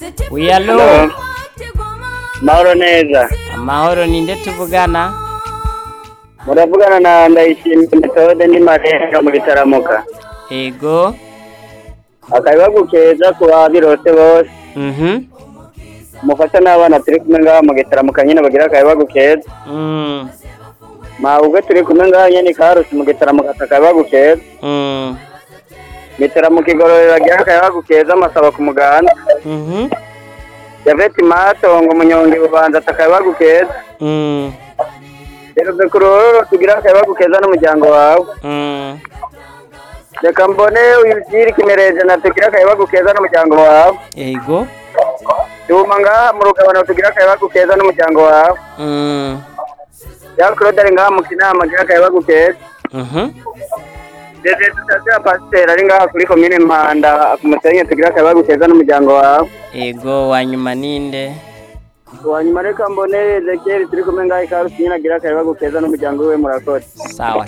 wiyalo Hello. mahoro neza amahoro ninde tuvugana muravugana na ndayishimiye metode ndi marenga mu bitaramuka ego akabibagu keza ku babirose bose mhm mufasha n'abana turi kumwe ngaha mu gitaramuka nyine bagira akabibagu keza mm mawubwe turi kumwe ngaha nyine karusi mu gitaramuka akabibagu keza mm mitaramuka igororero bagira akabibagu keza amasaba ku muganda mhm javeti matongo umunyonge bubanza atakabibagu keza mm rero ku ruhororo tugira akabibagu keza n'umuryango wawe mm reka mbone uyugire kimereje na tugira akabibagu keza n'umuryango wawe ego Duma ngaha mu rugabano tugira akabibagu keza n'umuryango wawe mm ya Claude ari ngaha mu kinama agira akabibagu keza mhm Dede tutazira pasiteri ari ngaha kuri komine Mpanda ku Musenyi tugira akabibagu keza n'umuryango wawe ego wanyuma ninde wanyuma reka mbone Ezekiel turi kumwe ngaha ikarusi nyine agira akabibagu keza n'umuryango we murakoze sawa